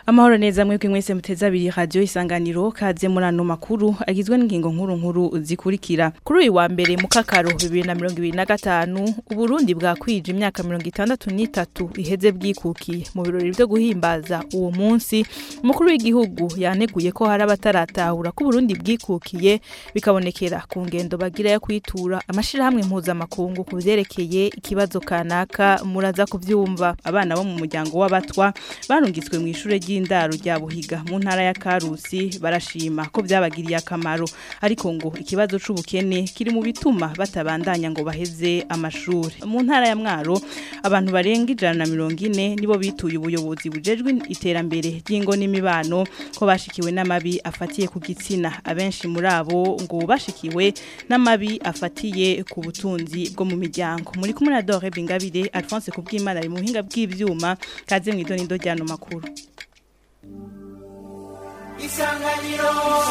Amahoro neza mwebwe mwese muteza abiri radio isanganiro kaze muri ano makuru agizwe n'ingingo nkuru nkuru zikurikira. Kuri uyu wa mbere mu kakaro 2025 Uburundi bwakwije imyaka 63 iheze bwikukiye mu birori byo guhimbaza uwo munsi umukuru w'igihugu yaneguye ko hari abataratahura ko Burundi bwikukiye bikabonekera ku ngendo bagira yo kwitura amashirahamwe mpuzamakungu ku vyerekeye ikibazo kanaka muraza kuvyumva abana bo mu muryango w'abatwa barungitswe mu ishure ry'indaro rya Buhiga mu ntara ya Karusi barashima ko byabagiriye akamaro ariko ngo ikibazo c'ubukene kiri mu bituma batabandanya ngo baheze amashuri mu ntara ya Mwaro abantu barenga ijana na mirongo ine nibo bituye ubuyobozi bujejwe iterambere ry'ingo n'imibano ko bashikiwe n'amabi afatiye ku gitsina abenshi muri abo ngo bashikiwe n'amabi afatiye ku butunzi bwo mu miryango muri kumwe na Dore Bingabire Alphonse Kubwimana ari mu buhinga bw'ivyuma kaze mw'idonido ryano makuru Isanganiro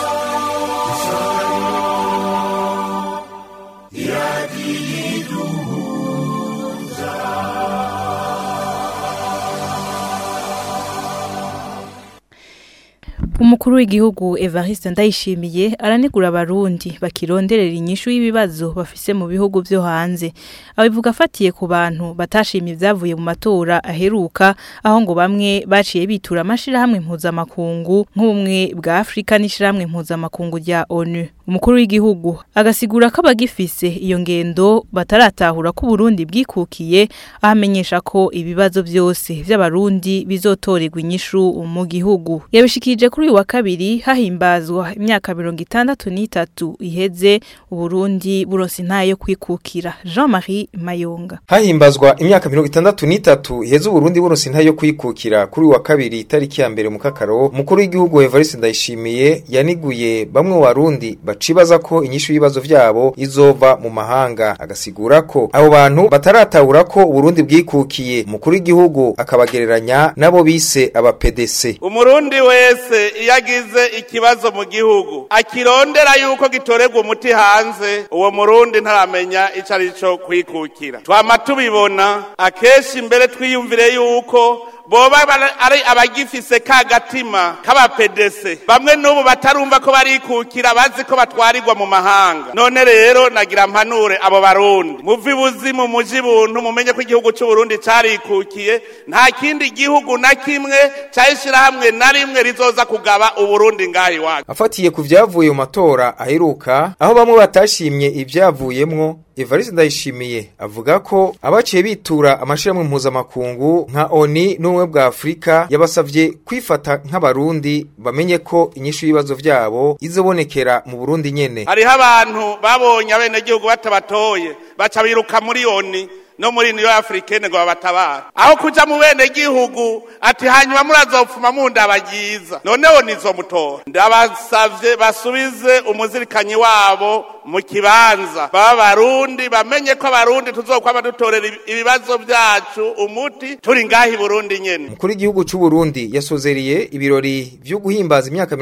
Umukuru w'igihugu Evariste Ndayishimiye aranegura abarundi bakironderera inyishu y'ibibazo bafise mu bihugu vyo hanze. Abivuga afatiye ku bantu batashimye ivyavuye mu matora aheruka aho ngo bamwe baciye bitura amashirahamwe mpuzamakungu nk'ubumwe bwa Afrika n'ishirahamwe mpuzamakungu rya ONU. Umukuru w'igihugu agasigura ko abagifise iyo ngendo bataratahura ko Burundi bwikukiye ahamenyesha ko ibibazo vyose vy'abarundi bizotorerwa inyishu mu gihugu. Yabishikije kuri uyu wa kabiri hahimbazwa imyaka mirongo itandatu n'itatu iheze Uburundi buronse intayo yo kwikukira. Jean-Marie Mayonga. Hahimbazwa imyaka mirongo itandatu n'itatu iheze Uburundi buronse intayo yo kwikukira kuri uyu wa kabiri itariki ya mbere mu kakaro umukuru w'igihugu Evariste Ndayishimiye yaniguye bamwe warundi bacibaza ko inyishu y'ibibazo vyabo izova mu mahanga agasigura ko abo bantu bataratahura ko Uburundi bwikukiye umukuru w'igihugu akabagereranya nabo bise aba PDC umurundi wese iyo agize ikibazo mu gihugu akirondera yuko gitorerwa umuti hanze uwo murundi ntaramenya ico ari co kwikukira twama tubibona akenshi mbere twiyumvire yuko boba ari abagifise ka gatima k'abapedese bamwe n'ubu batarumva ko barikukira bazi ko batwarirwa mu mahanga none rero nagira mpanure abo barundi muvi ibuzimu muji buntu mumenye ko igihugu c'uburundi carikukiye nta kindi gihugu na kimwe cahishirahamwe na rimwe rizoza kugaba uburundi ngaha iwacu afatiye ku vyavuye mu matora aheruka aho bamwe batashimye ivyavuyemwo Evariste Ndayishimiye avuga ko abaciye bitura amashirahamwe mpuzamakungu nka ONI n'ubumwe bwa Afrika yabasavye kwifata nk'abarundi bamenye ko inyishu y'ibibazo vyabo izobonekera mu Burundi nyene. hariho abantu babonye abenegihugu batabatoye baca biruka muri ONI no muri niyo africaine ngo babatabara aho kuja mu bene gihugu ati hanyuma murazopfuma mundabagiza noneho nizomutora ndabasavye basubize umuzirikanyi wabo mu kibanza baba barundi bamenye ko abarundi tuzokwama dutorera ibibazo vyacu umuti turi ngahi Burundi nyene Mukuru w'igihugu c'u Burundi yasozeriye ibirori vyo guhimbaza imyaka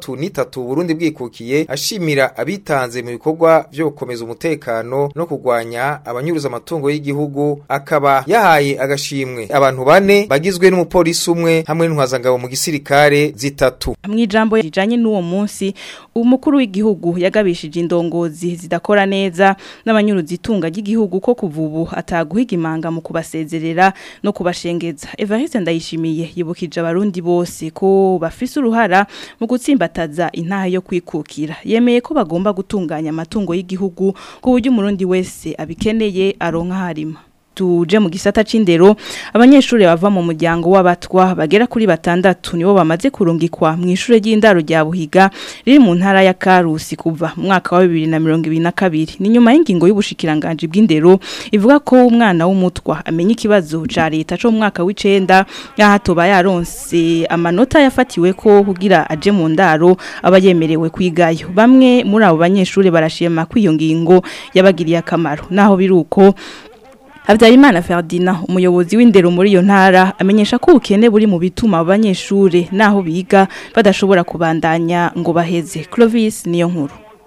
63 Burundi bwikukiye ashimira abitanze mu bikorwa vyo gukomeza umutekano no kugwanya abanyuruza amatungo y'igihugu akaba yahaye agashimwe abantu bane bagizwe n'umupolisi umwe hamwe n'intwazangabo mu gisirikare zitatu Mwijambo rijanye n'uwo munsi umukuru w'igihugu yagabishije indongozi zidakora neza n'abanyuruzi itunga ry'igihugu ko kuva ubu ataguhiga imanga mu kubasezerera no kubashengeza Evariste Ndayishimiye yibukije abarundi bose ko bafise uruhara mu gutsimbataza intaha yo kwikukira yemeye ko bagomba gutunganya amatungo y'igihugu ku buryo umurundi wese abikeneye aronka harima tuje mu gisata c'indero abanyeshuri bava mu muryango w'abatwa bagera kuri batandatu nibo bamaze kurungikwa mu ishure ry'indaro rya Buhiga riri mu ntara ya Karusi kuva mu mwaka wa 2022 ni nyuma y'ingingo y'ubushikiranganje bw'indero ivuga ko umwana w'umutwa amenya ikibazo ca leta cyo mu mwaka w'icenda yahatoba yaronse amanota yafatiwe ko kugira aje mu ndaro abayemerewe kwigayo bamwe muri abo banyeshuri barashima ko iyo ngingo yabagiriye akamaro naho biruko Habyarimana Ferdinand umuyobozi w'indero muri iyo ntara amenyesha ko ubukene buri mu bituma abanyeshure naho biga badashobora kubandanya ngo baheze Clovis niyo nkuru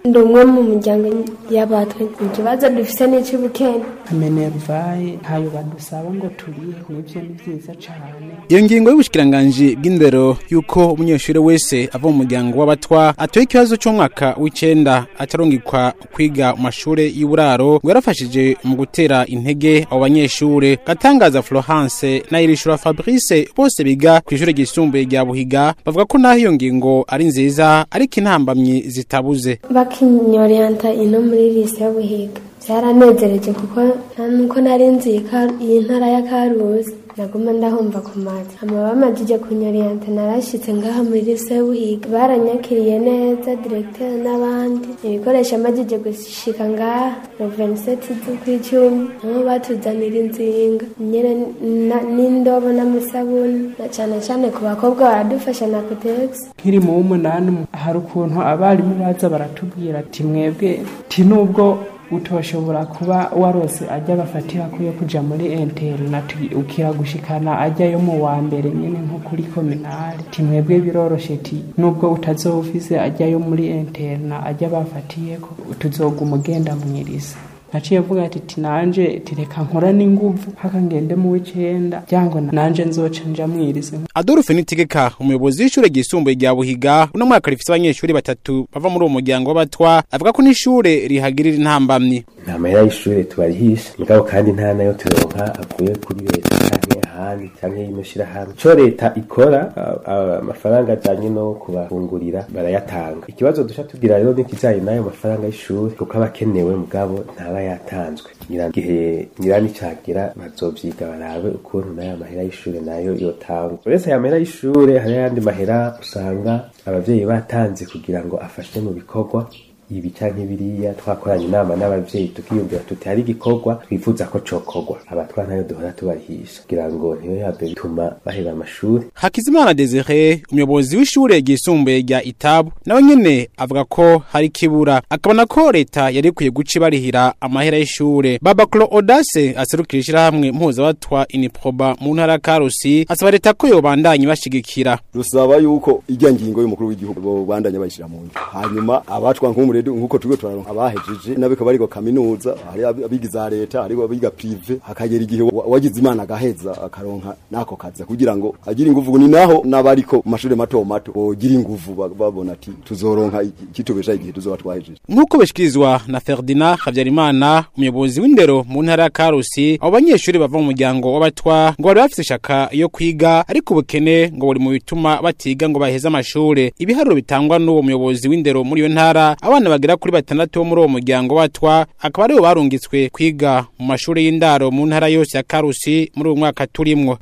ndi umwe mu muryango y'abatwe ikibazo dufise n'ic'ubukene ameneruvaye ntayo badusaba ngo turihe nivyo ni vyiza cane iyo ngingo y'ubushikiranganji bw'indero yuko umunyeshuri wese ava mu muryango w'abatwa atoye ikibazo c'umwaka w'icenda atarungikwa kwiga mu mashure y'uburaro ngo yarafashije mu gutera intege abo banyeshure gatangaza florence na irishura fabrice bose biga kw'ishure ryisumbuye rya buhiga bavuga ko naho iyo ngingo ari nziza ariko intambamyi zitabuze bakinyoriyanta ino muri lise y'ubuhiga byaranezereje kuko nta nuko nari nzi iyi ntara ya karuzi naguma ndahumva ku mazi hama bamajije kunyoriyanta narashitse ngaha muri lise y'ubuhiga baranyakiriye neza diregiteri n'abandi ibikoresho amajije gushika ngaha roveniseti z'ukw'icumi niho batuzanira inzinga nyene n'indobo n'amasabuni na cane cane ku bakobwa baradufasha na kotegisi nkiri mu w'umunani hari ukuntu abarimu baza baratubwira ati mwebwe ti nubwo utoshobora kuba warose ajya bafatira ko yo kuja muri interineti ukira gushikana ajyayo mu wa mbere nyene nko kuri kominali ti mwebwe biroroshe ti nubwo utazofise ajyayo muri interna ajya bafatiyeko tuzoguma ugenda mwirisa naciye avuga ati ti nanje tireka nkora n'inguvu haka ngende mu w'icenda cyangwa nanje nzoca nja mwirize Adolphe Nitegeka umuyobozi w'ishure ryisumbuye rya Buhiga uno mwaka rifise abanyeshuri batatu bava muri uwo muryango w'abatwa avuga ko n'ishure rihagirira intambamyi nta mahera y'ishure tubarihisha mugabo kandi nta nayo turonka avuye kuri leta canke ahandi canke y'ino shirahamwe ico leta ikora amafaranga ajanye no kubafungurira barayatanga ikibazo duca tugira rero n'ikijanye n'ayo mafaranga y'ishure kuko aba akenewe mugabo ntaba yatanzwe gihe nyirani cagira bazovyiga barabe ukuntu nayo mahera y'ishure nayo yotangwa uretse aya mahera y'ishure hari ayandi mahera usanga abavyeyi batanze kugira ngo afashe mu bikorwa ibi canke biriya twakoranye inama n'abavyeyi tukiyumvira tuti hari igikorwa twifuza ko cokorwa abatwa ntayo duhora tubarihisha kugira ngo ntiyo yabe bituma baheba amashuri Hakizimana Desire umuyobozi w'ishure ryisumbuye rya Itabu nawe nyene avuga ko hari kibura akabona ko leta yari ikwiye guca ibarihira amahera y'ishure Baba Clo Audace aserukira ishirahamwe mpuzabatwa Iniproba mu ntara ya Karusi asaba leta ko yobandanya bashigikira rusaba yuko ijya ngingo y'umukuru w'igihugu bo bandanya bayishira mu ngiro hanyuma abacwa nk'umure nkuko turigo turaronka abahejeje nabiko barigo kaminuza hari abigiza leta hari abiga prive hakagera igihe wagize imana agaheza akaronka nako kaza kugira ngo agire inguvu ni naho nabariko mashuri mato mato bogira inguvu babona ati tuzoronka kitubesha igihe tuzoba twahejeje nkuko beshikirizwa na Ferdinand Havyarimana umuyobozi w'indero mu ntara ya Karusi abo banyeshuri bava mu muryango w'abatwa ngo bari bafite ishaka yo kwiga ariko ubukene ngo buri mu bituma batiga ngo baheze amashure ibiharuro bitangwa n'uwo muyobozi w'indero muri iyo ntara abana bagera kuri batandatu bo muri uwo muryango watwa akaba aribo barungitswe kwiga mu mashuri y'indaro mu ntara yose ya Karusi muri uwo mwaka turimwo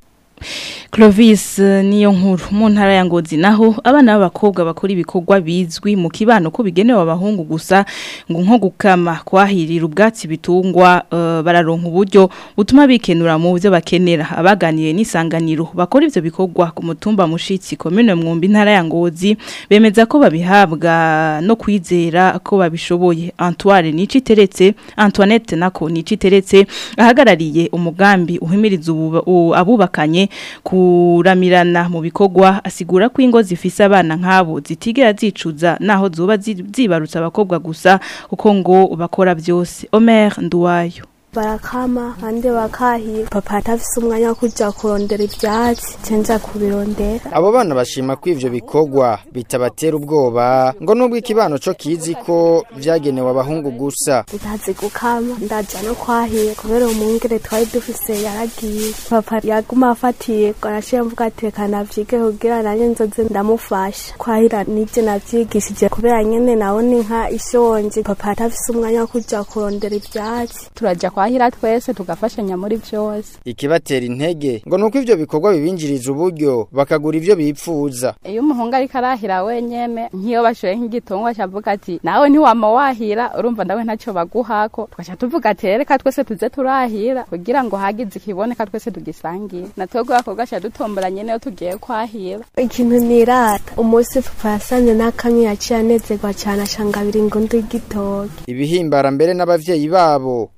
Clovis niyo nkuru mu ntara ya Ngozi naho abana b'abakobwa bakora ibikorwa bizwi mu kibano ko bigenewe abahungu gusa ngo nko gukama kwahirira ubwatsi bitungwa uh, bararonka uburyo butuma bikenura mu byo bakenera abaganiye n'isanganiro bakora ivyo bikorwa ku mutumba mushitsi commune mwumbi ntara ya Ngozi bemeza ko babihabwa no kwizera ko babishoboye Antoine nici teretse Antoinette nako nici teretse ahagarariye umugambi uhimiriza abubakanye kuramirana mu bikorwa asigura ko ingo zifise abana nk'abo zitigera zicuza naho zuba zibarutse abakobwa gusa kuko ngo bakora byose Omer Nduwayo barakama kandi bakahira papa atafise umwanya wo kuja kurondera ivyatsi cenza kubirondera abo bana bashima ko ivyo bikorwa bitabatera ubwoba ngo nubwo ikibano co kizi ko vyagenewe abahungu gusa ndazi gukama ndaja no kwahira kubera umwungere twari dufise yaragiye papa yaguma afatiye araciye mvuga ati reka navyige kugira nanye nzoze ndamufasha kwahira nivyo navyigishije kubera nyene nabona inka ishonje papa atafise umwanya wo kuja kurondera ivyatsi turaja kwahira twese tugafashanya muri byose ikibatera intege ngo nuko ivyo bikorwa bibinjiriza uburyo bakagura ivyo bipfuza iyo umuhungu ariko arahira wenyene nk'iyo bashoye nk'igitungwa cavuga ati nawe ntiwama wahira urumva nawe ntacyo baguhako tugaca tuvuga ati reka twese tuze turahira kugira ngo hagize ikiboneka twese tugisangire natwebwe bakorwa ca dutombora nyene iyo tugiye kwahira ikintu nirata umunsi papa yasanze n'akamwe yaciye anezerwa cane acangabira ingundu y'igitoki ibihimbara mbere n'abavyeyi babo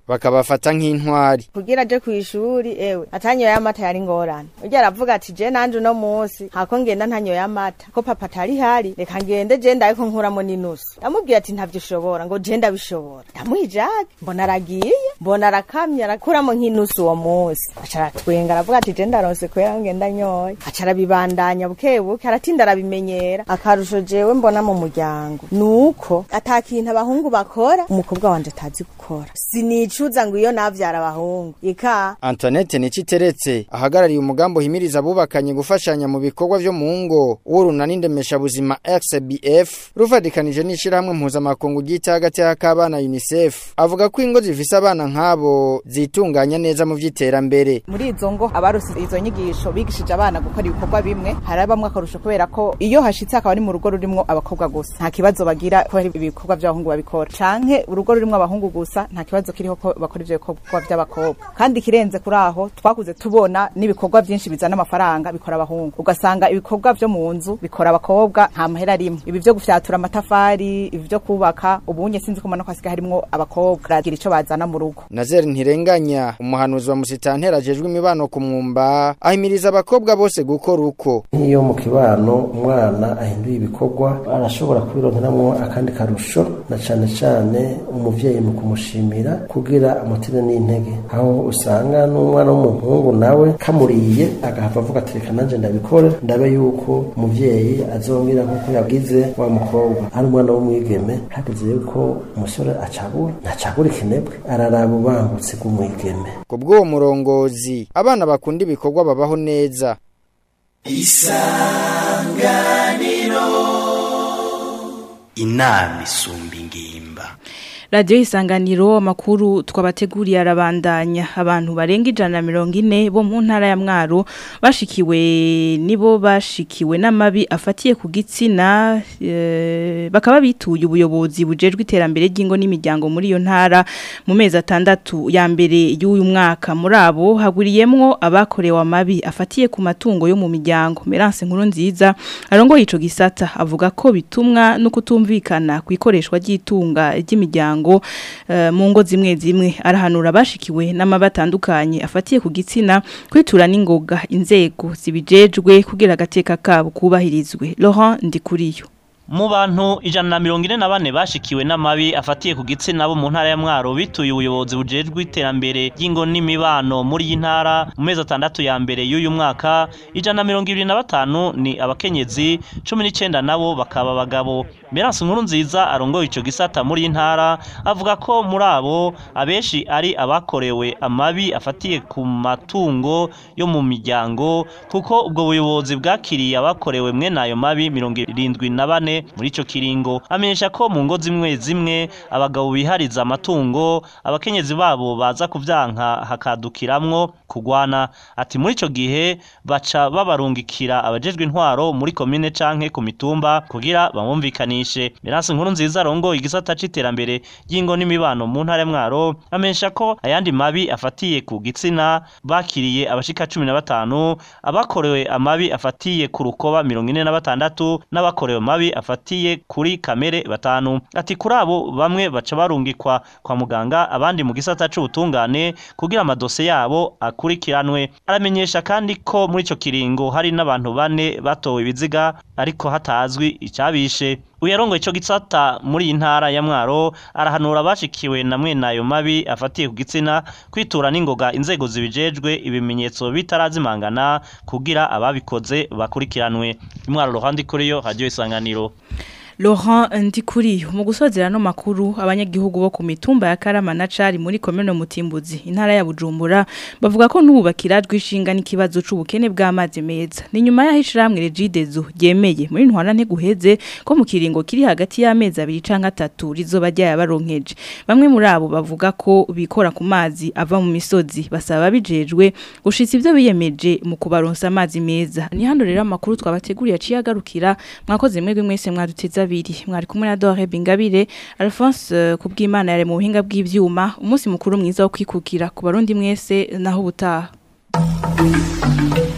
bakabafata nk'intwari kugira aje kw'ishuri ewe atanyoye amata yari ngorane urya aravuga ati je nanje uno munsi hako ngenda ntanyoye amata ko papa atari hari reka ngende je ndayiko nkuramo n'inusu ndamubwiye ati ntavyo ushobora ngo je ndabishobora ndamuha ijage mbona aragiye mbona arakamye arakuramo nk'inusu uwo munsi aca aratwenga aravuga ati je ndaronse kubera ngenda nyoye aca arabibandanya buke buke aratinda arabimenyera akarusho jewe mbona mu muryango nuko ata kintu abahungu bakora umukobwa wanje atazi gukora sinicuza ngo iyo navyara abahungu ika Antoinette Niciteretse ahagarariye umugambo himiriza abubakanye gufashanya mu bikorwa vyo mu ngo urunani ndemesha buzima XBF rufadikanije n'ishirahamwe mpuzamakungu ryita hagati y'akabana UNICEF avuga ko ingo zifise abana nk'abo zitunganya neza mu vy'iterambere muri izo ngo abarose izo nyigisho bigishije abana gukora ibikorwa bimwe hari bamwe akarusho kubera ko iyo hashitse akaba ari mu rugo rurimwo abakobwa gusa nta kibazo bagira ko hari ibikorwa by'abahungu babikora canke urugo rurimwo abahungu gusa nta kibazo kiriho ko bakora ivyo bikorwa by'abakobwa kandi kirenze kuri aho twakuze tubona n'ibikorwa byinshi bizana amafaranga bikora abahungu ugasanga ibikorwa vyo mu nzu bikora abakobwa nta mahera rimwe ibi vyo gufyatura amatafari ibi vyo kubaka ubunye sinzi ko mbona ko hasigaye harimwo abakobwa baragira ico bazana mu rugo Nazer Ntirenganya umuhanuzi wa musitantera ajejwe imibano ku mwumba ahimiriza abakobwa bose gukora uko nk'iyo mu kibano umwana ahinduye ibikorwa arashobora kubironkeramwo akandi karusho na cane cane umuvyeyi mu kumushimira kugira amutire n'intege aho usanga n'umwana w'umuhungu nawe kamuriye agahava avuga ati reka nanje ndabikore ndabe yuko umuvyeyi azongera nk'uko yagize wa mukobwa ari umwana w'umwigeme hageze yuko umusore acagura ntacagura ikinebwe araraba ubangutse bw'umwigeme ku bw'uwo murongozi abana bakunda ibikorwa babaho neza isanganiro inama isumba ingimba radiyo isanganiro amakuru twabateguriye arabandanya abantu barenga ijana na mirongo ine bo mu ntara ya mwaro bashikiwe nibo bashikiwe n'amabi afatiye ku gitsina eh, bakaba bituye ubuyobozi bujejwe iterambere ry'ingo n'imiryango muri iyo ntara mu mezi atandatu ya mbere y'uyu mwaka muri abo haguriyemwo abakorewe amabi afatiye ku matungo yo mu miryango Merance nkuru nziza arongoye ico gisata avuga ko bitumwa no kutumvikana ku ikoreshwa ry'itunga ry'imiryango ngo mu ngo zimwe zimwe arahanura bashikiwe n'amabatandukanye afatiye ku gitsina kwitura n'ingoga inzego zibijejwe kugira agateka kabo kubahirizwe Laurent Ndikuriyo mu bantu ijana na mirongo ine na bane bashikiwe n'amabi afatiye ku gitsina bo mu ntara ya mwaro bituye ubuyobozi bujejwe iterambere ry'ingo n'imibano muri iyi ntara mu mezi atandatu ya mbere y'uyu mwaka ijana na mirongo ibiri na batanu ni abakenyezi cumi n'icyenda nabo bakaba abagabo Merance nkuru nziza arongoye ico gisata muri intara avuga ko muri abo abeshi ari abakorewe amabi afatiye ku matungo yo mu miryango kuko ubwo buyobozi bwakiriye abakorewe mwe nayo mabi mirongo irindwi na bane muri ico kiringo amenyesha ko mu ngo zimwe zimwe abagabo bihariza amatungo abakenyezi babo baza kuvyanka hakadukiramwo kugwana ati muri ico gihe baca babarungikira abajejwe intwaro muri komine canke ku mitumba kugira bamwumvikanishe Merance nkuru nziza arongoye igisata c'iterambere y'ingo n'imibano mu ntara mwaro amenyesha ko ayandi mabi afatiye ku gitsina bakiriye abashika cumi na batanu abakorewe amabi afatiye ku rukoba mirongo ine na batandatu n'abakorewe mabi afatiye kuri kamere batanu ati kuri abo bamwe baca barungikwa kwa muganga abandi mu gisata c'ubutungane kugira amadose yabo akurikiranwe aramenyesha kandi ko muri ico kiringo hari n'abantu bane batowe ibiziga ariko hatazwi icabishe uyarongo ico gisata muri iyi ntara ya mwaro arahanura abashikiwe na mwene ayo mabi afatiye ku gitsina kwitura n'ingoga inzego zibijejwe ibimenyetso bitarazimangana kugira ababikoze bakurikiranwe imwaro ruhande kuri yo hajyo isanganiro Laurent Ndikuri mu gusozera no makuru abanyagihugu bo ku mitumba ya Karama na Cari muri komune Mutimbuzi intara ya Bujumbura bavuga ko nubakira rwishinga n'ikibazo c'ubukene bw'amazi meza ni nyuma ya hishiramwe Regidezo yemeye muri ntwana nte guheze ko mu kiringo kiri hagati y'amezi abiri canke atatu rizoba ryaya baronkeje bamwe muri abo bavuga ko bikora ku mazi ava mu misozi basaba bijejwe gushitsa ivyo biyemeje mu kubaronsa amazi meza ni hano rero amakuru twabateguriye aciye agarukira mwakoze mwebwe mwese mwaduteza abiri mwari kumwe na Dore Bingabire Alphonse kubw'Imana yare mu buhinga bw'ivyuma umunsi mukuru mwiza wo kwikukira ku barundi mwese naho ubutaha